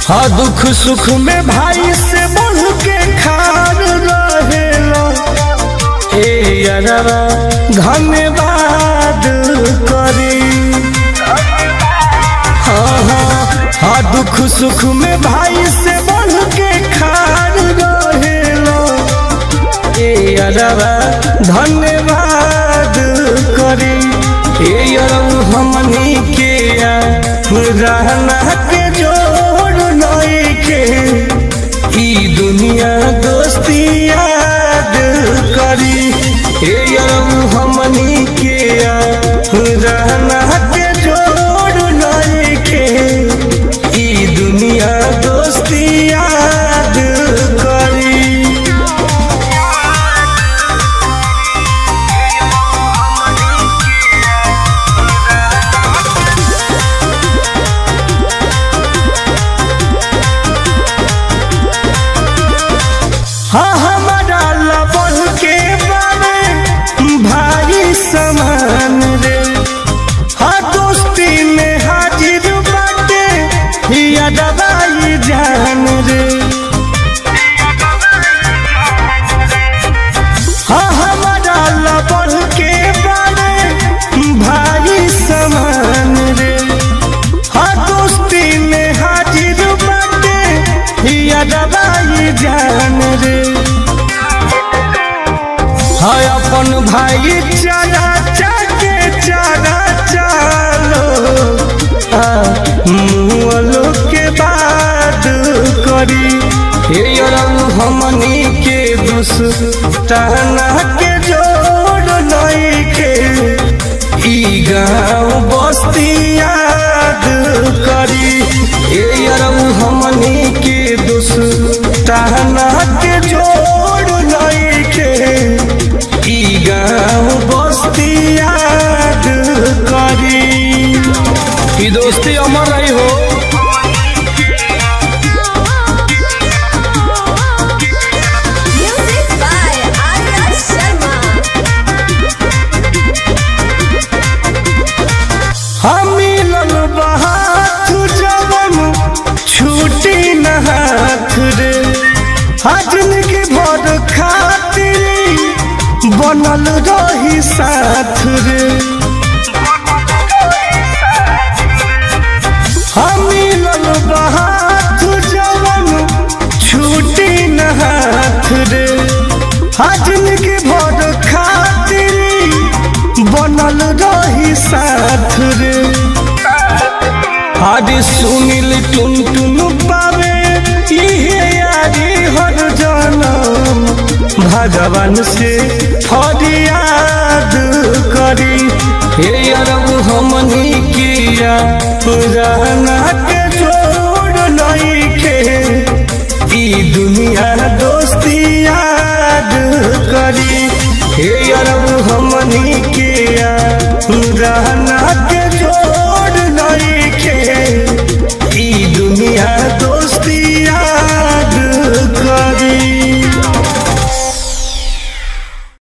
हाँ दुख सुख में भाई से बढ़ के खार रहेला हे अरवा धन्यवाद करी हाँ हाँ हाँ दुख सुख में भाई से बढ़ के खार रहेला हे अरवा धन्यवाद करी हे अरव हमनी के रहना के जोड़ नई के ई दुनिया दोस्ती याद करी हे अरब हमनी के रहना के जोड़ नई के ई दुनिया दोस्ती याद करी हाँ हमारा लबन के बारे भाई समान रे हाँ दोस्ती में हाजिर बाटे या दवाई जान रे हाँ हमारा लबन के बारे भाई समान रे हाँ दोस्ती में हाजिर बाटे या दवाई जान रे हाँ अपन भाई चारा चाके चारा चालो मुआलो के बाद करी हे अरब हमनी के दुस्ताना के जोड़ नई के ई गाँव बस्ती याद करी हे अरब हमनी के दुस्ताना के जोड़ नई के ई गाँव बस्ती याद करी ई दोस्ती अमर रही हो Music by Arya Sharma. हम मिलल बहात जवन छूटी न हाथ रे हजन के भर खातिर बनल रही साथ रे हम मिलल बहात जवन छूटी न हाथ रे हजन के भर खातिर बनल रही साथ रे आज सुनिल टुन टुन पावे इहे यारी हर जनम भगवान से फरियाद करी हे अरब हमनी किया रहना के जोड़ नई के ई दुनिया दोस्ती याद करी